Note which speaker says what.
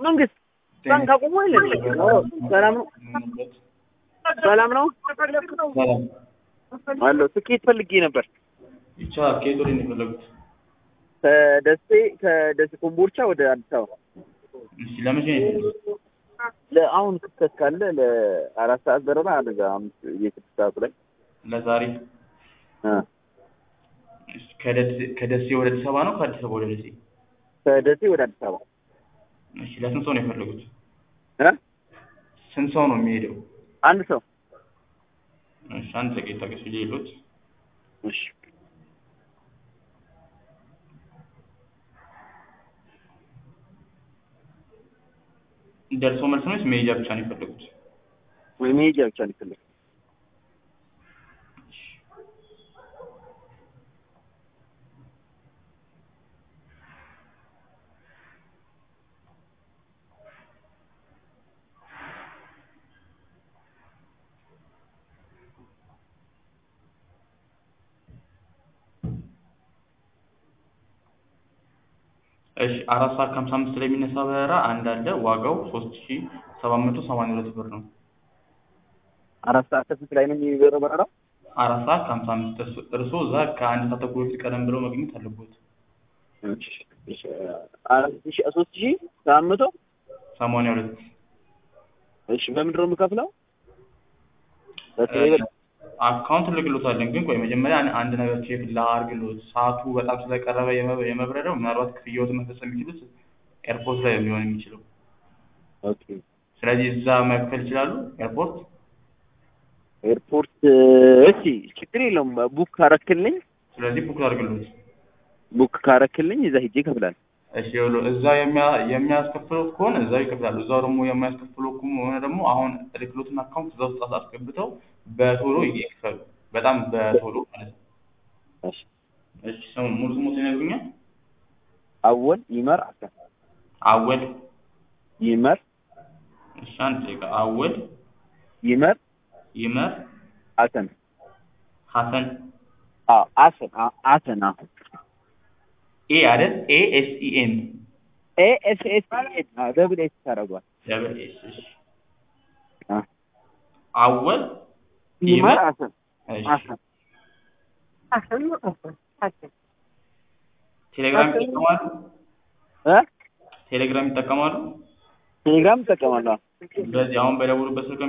Speaker 1: መንግስት ባንክ አቁሞ የለ ሰላም ነው ሰላም ነው
Speaker 2: ሰላም
Speaker 1: አለሁ ትኬት ፈልጌ ነበር
Speaker 2: ብቻ ከየት ወደ ነው የፈለጉት?
Speaker 1: ከደሴ ከደሴ ኮምቦልቻ ወደ አዲስ አበባ
Speaker 2: እሺ ለመቼ ነው የፈለጉት?
Speaker 1: ለአሁን ክፍተት ካለ ለአራት ሰዓት በረራ አደጋ አምስት የስድስት ሰዓቱ ላይ
Speaker 2: ለዛሬ
Speaker 1: እ
Speaker 2: እሺ፣ ከደሴ- ከደሴ ወደ አዲስ አበባ ነው ከአዲስ አበባ ወደ ደሴ?
Speaker 1: ከደሴ ወደ አዲስ አበባ
Speaker 2: እሺ ለስንት ሰው ነው የፈለጉት?
Speaker 1: እ
Speaker 2: ስንት ሰው ነው የሚሄደው?
Speaker 1: አንድ ሰው
Speaker 2: እሺ አንድ ጥቂት ታገሱ ሌሎች
Speaker 1: እሺ
Speaker 2: ደርሶ መልስ ነው ወይስ መሄጃ ብቻ ነው የፈለጉት?
Speaker 1: ወይ መሄጃ ብቻ ነው የፈለኩት
Speaker 2: እሺ አራት ሰዓት ከሀምሳ አምስት ላይ የሚነሳ በረራ አንድ አለ። ዋጋው ሶስት ሺ ሰባት መቶ ሰማንያ ሁለት ብር ነው።
Speaker 1: አራት ሰዓት ከስንት ላይ ነው የሚበረው በረራው?
Speaker 2: አራት ሰዓት ከሀምሳ አምስት እርሶ- እርስዎ እዛ ከአንድ ሰዓት ተኩል በፊት ቀደም ብለው መገኘት አለቦት።
Speaker 1: እሺ እሺ አራት ሺህ ሶስት ሺህ ሰባት መቶ
Speaker 2: ሰማንያ ሁለት
Speaker 1: እሺ በምንድን ነው የምከፍለው? በቴሌብር
Speaker 2: አካውንት ልክሎታለን። ግን ቆይ መጀመሪያ አን- አንድ ነገር ቼክ ላድርግሎት። ሰዓቱ በጣም ስለቀረበ የመ- የመብረሪያው ምናልባት ክፍያዎትን መፈጸም የሚችሉት ኤርፖርት ላይ ነው ሊሆን የሚችለው።
Speaker 1: ኦኬ
Speaker 2: ስለዚህ እዛ መክፈል ይችላሉ ኤርፖርት።
Speaker 1: ኤርፖርት እሺ ችግር የለውም ቡክ ካረክልኝ
Speaker 2: ስለዚህ ቡክ ላድርግሎት።
Speaker 1: ቡክ ካረክልኝ እዛ ሂጄ እከፍላለሁ
Speaker 2: እሺ ይኸውልዎ እዛ የሚያ- የሚያስከፍሉት ከሆነ እዛው ይከፍላሉ። እዛው ደግሞ የማያስከፍሉ ከሆነ ደግሞ አሁን ልክሎትን አካውንት እዛ ውስጥ አስገብተው በቶሎ ይክፈሉ። በጣም በቶሎ ማለት ነው።
Speaker 1: እሺ
Speaker 2: እሺ ስሙ ሙሉ ስሙን ይነግሩኛል?
Speaker 1: አወል ይመር አሰን
Speaker 2: አወል
Speaker 1: ይመር
Speaker 2: እሺ አንድ ደቂቃ አወል
Speaker 1: ይመር
Speaker 2: ይመር
Speaker 1: አሰን
Speaker 2: ሀሰን
Speaker 1: አዎ አሰን አዎ አሰን አዎ
Speaker 2: ኤ አይደል? ኤ ኤስ ኢ ኤን
Speaker 1: ኤ ኤስ ኤስ ኤን አዎ ደብል ኤስ ታደርጓል
Speaker 2: ደብል ኤስ እሺ
Speaker 1: አ
Speaker 2: አወል
Speaker 1: ይመር አሰን
Speaker 2: እሺ
Speaker 1: አሰን አሰን አሰን
Speaker 2: ቴሌግራም ይጠቀማሉ?
Speaker 1: እ
Speaker 2: ቴሌግራም ይጠቀማሉ?
Speaker 1: ቴሌግራም እጠቀማለሁ
Speaker 2: ስለዚህ አሁን በደውሉበት ስልክ